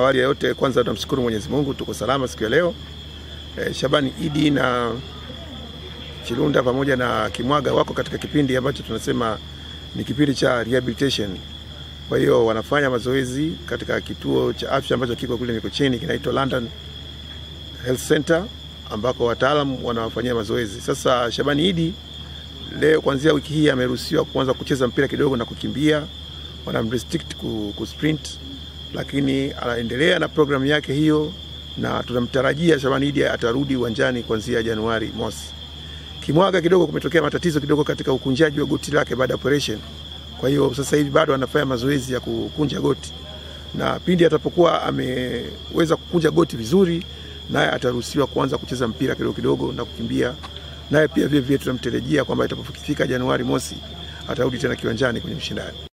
awali ya yote, kwanza tunamshukuru Mwenyezi Mungu tuko salama siku ya leo. E, Shabani Idi na Chilunda pamoja na Kimwaga wako katika kipindi ambacho tunasema ni kipindi cha rehabilitation. Kwa hiyo wanafanya mazoezi katika kituo cha afya ambacho kiko kule Mikocheni kinaitwa London Health Center ambako wataalam wanawafanyia mazoezi. Sasa Shabani Idi leo kuanzia wiki hii ameruhusiwa kuanza kucheza mpira kidogo na kukimbia, wanamrestrict ku, ku sprint, lakini anaendelea na programu yake hiyo, na tunamtarajia Shabani Idi atarudi uwanjani kuanzia Januari mosi. Kimwaga kidogo kumetokea matatizo kidogo katika ukunjaji wa goti lake baada ya operation. Kwa hiyo sasa hivi bado anafanya mazoezi ya kukunja goti, na pindi atapokuwa ameweza kukunja goti vizuri, naye ataruhusiwa kuanza kucheza mpira kidogo kidogo na kukimbia. Naye pia vile vile tunamtarajia kwamba itapofika Januari mosi atarudi tena kiwanjani kwenye mshindani.